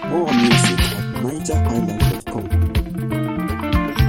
More music at nigerisland.com.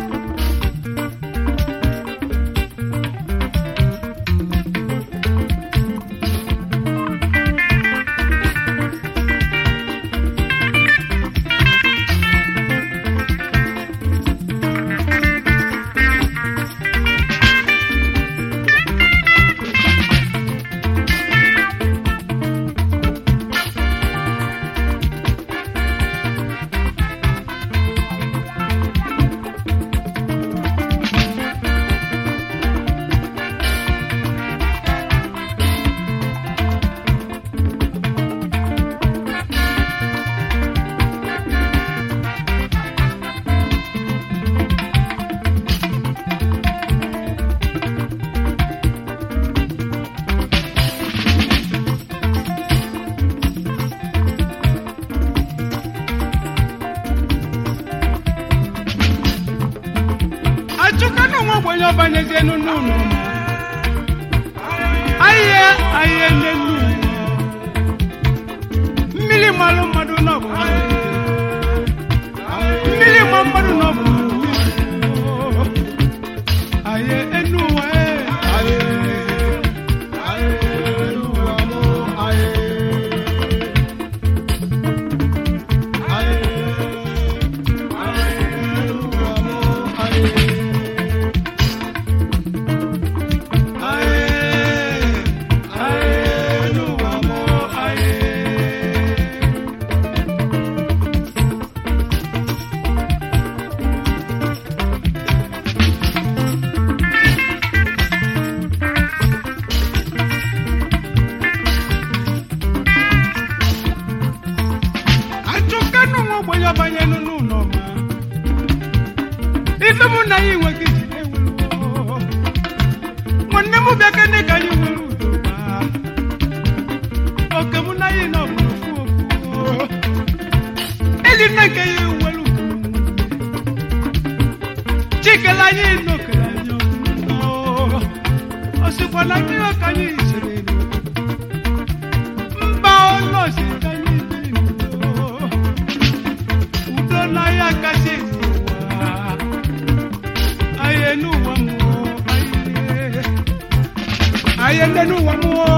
achụkana nwa ogbenye ọbanyezienu n'ụlọ ahịa ahịa n'elu mmiri malụ mmadụ n'ọbụ mmiri ma mmadụ n'ọbụ ahịa enu ụwa ee. achụkanụ nwa ogbenye ọbanye n'ụlọ ma ife mụ na ya enweghị iji ewu nwanne m bịa kene ka anyị nwere udo ma oke mụ na ya nọ bụ ofu ofu eli nne nke ya nwere udo chikele anyị n'okele anyị ọfụma o sikwa na ndị ọka anyị siri mba ụlọ si ka anyị bi n'udo udo na ya kasị n'ụwa ayé n'ụwa mmụọ ayé ayé ndị n'ụwa mmụọ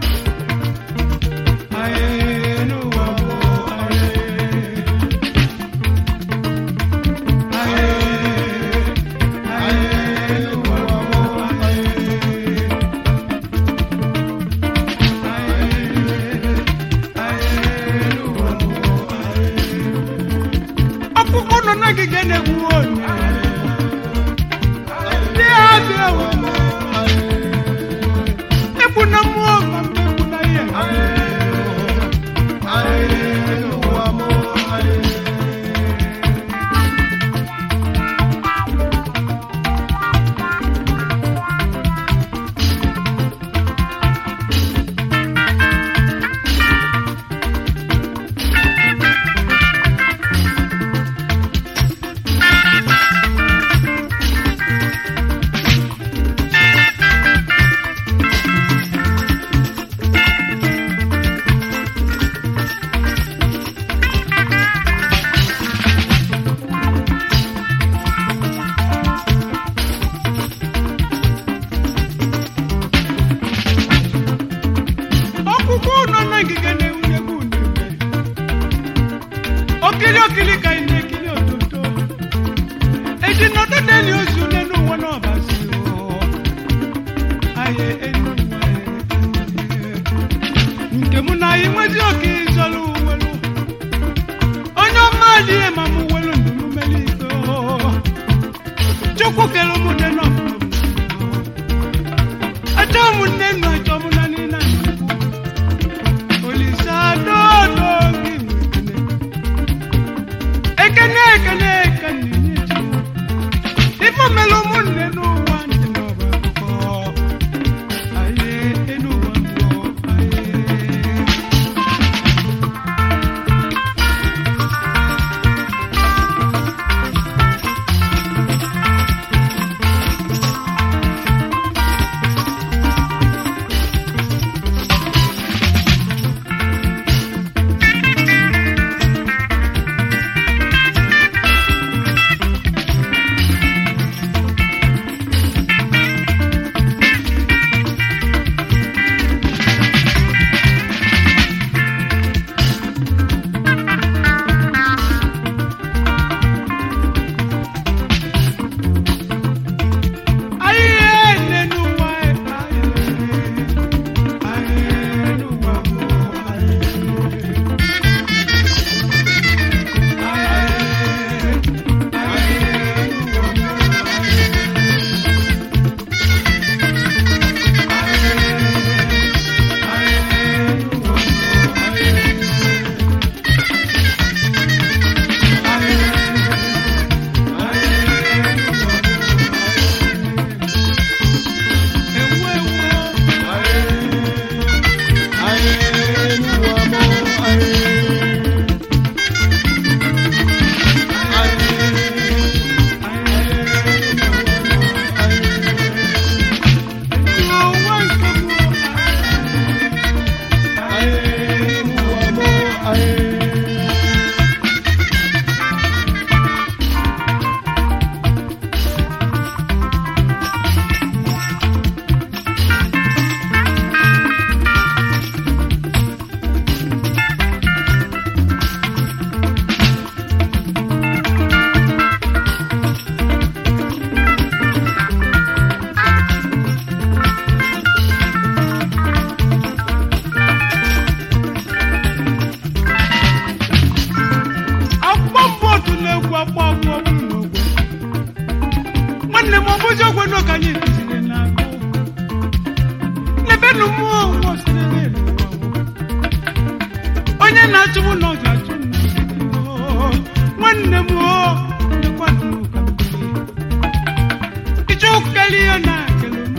ayé n'ụwa mmụọ ayé ayé ayé n'ụwa mmụọ ayé ayé n'ụwa mmụọ ayé ọkpụkpụ nọ n'ogige na-egbu onye ndị abịa wee egbu na mmụọ ma mgbe egbu na ihe ọkpụkpụ nọ na ngige na-ewu n'egbu n'egbe okiri okiri ka ị na-ekiri ototo eji nọdụ n'eli ozu n'elu ụwa n'ọbasi aye elu ụwa nke mụ na anyị nwezi oke ịzọrọ uwelu onye ọma adịghị ma mụ welu ndụ m meli iko chukwu kere ụmụnne nọ achọ m nne nọ achọ m na niile Olisado n'oge ekene ekene ekene nyechi ife mere ụmụnne n'ụwa ndị n'ọba akụkọ aye enu ụwa mbụ aye bụzi ogwe nọ ka anyị kụziri na-agụ n'ebe nu mmụọ ụwa osirere n'ụwa onye na-achụ m nọ ga-achụ m n'ụwa. nwanne m o lekwa m ka m kụzie. ịchọ kele ihe na-ekele m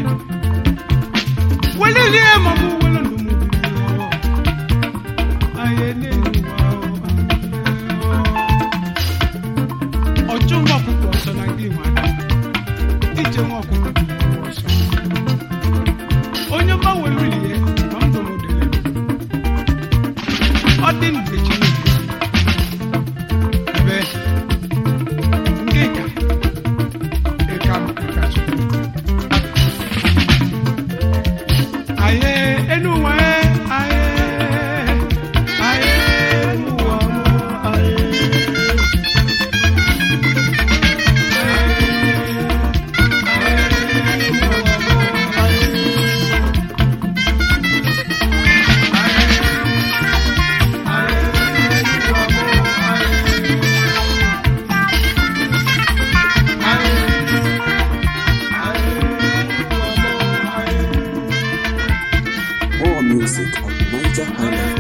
welilie ma mụ wele ndụ m biri anyị n'elu ụwa ọchụ nwa ọkụkọ ọsọ na ndị nwe ada ije nwa ọkụkọ dị nwa ọsọ onye gbanwere ulie ma m dụrụ dịrị ọ dị mgbe chineke ebe ndị ka ịka m ịka chukwu aye enu ụwa e aye aye enu ụwa mụ aye More music at Niger Highlife.